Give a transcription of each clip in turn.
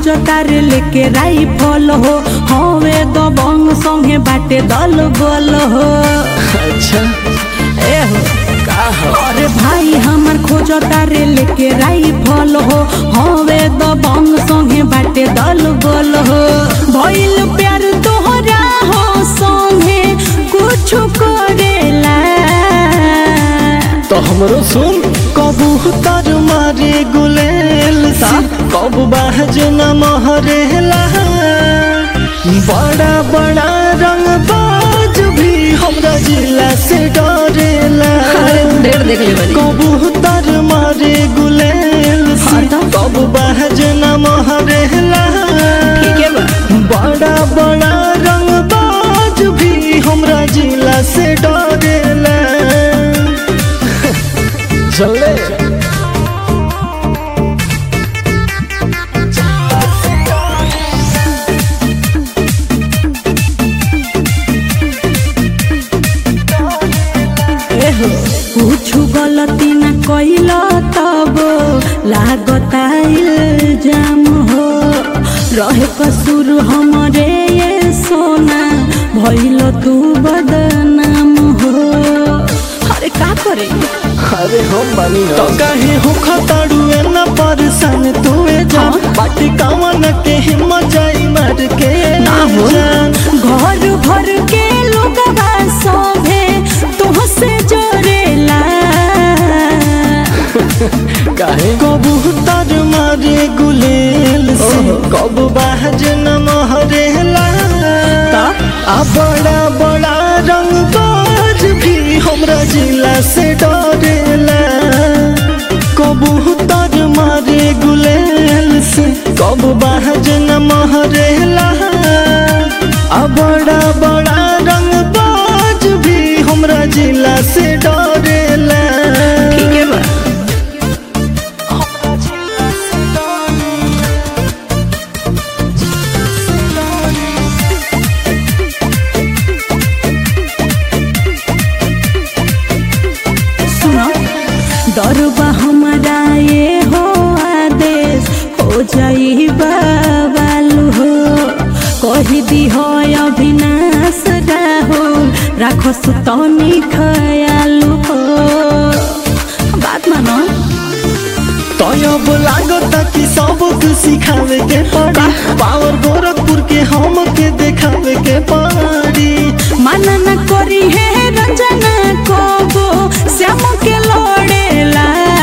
खोजतारे लेके राइफल हो हवे दबंग संगे बाटे दल बल हो अच्छा ए हो का हो अरे भाई हमार खोजतारे लेके राइफल हो हवे दबंग संगे बाटे दल बल हो भइल प्यार तोहरा हो संगे कुछ करेला तो हमरो सुन कबूतर मारे गुलेल से कब बाज न महरेला बड़ा बड़ा रंग बाज भी हमरा जिला से डरेला ढेर देख ले बनी कबूतर मारे गुलेल से हाँ तो? कब बाज न महरेला ठीक है बा बड़ा बड़ा रंग बाज भी हमरा जिला से डरेला चले एहो कुछ गलती न कैल तब लागता इल्जाम हो रहे कसूर हमरे ये सोना भइल तू बदनाम हो अरे का करे अरे हम बानी तो काहे हो खतड़ुए न परेशान तुए जा हाँ? बाटी कावन के हिम्मत जाई मार के ना हो जान घर भर के लोगवा सभे तुहसे जोरेला काहे कबूतर मारे गुलेल से ओहो। कब बाज न महरेला ता? आ बड़ा बड़ा रंग बाज भी हमरा जिला से डरेला कबूतर मारे गुलेल से कब बाज न महरेला आ बड़ा बड़ा रंग बाज भी हमरा जिला से डरेला ठीक है बा सुनो डर बा हमारा ये हो आदेश हो जाई बाबालू हो कही दी हो अविनाश राहुल राखो सुतनी खयालू हो बात मानो तयब लागता कि सबक सिखावे के पड़ी पावर गोरखपुर के हम के देखावे के पड़ी माना न करी है रंजना को श्याम के लोड़ेला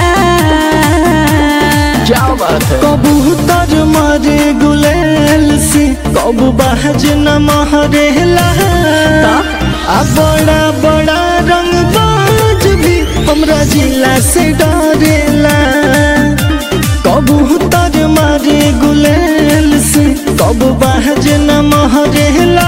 क्या बात है कबूतर मारे गुलेल से कब बाज न महरेला आ बड़ा बड़ा रंग बाज भी हमरा जिला से डरेला कबूतर मारे गुलेल से कब बाज न महरेला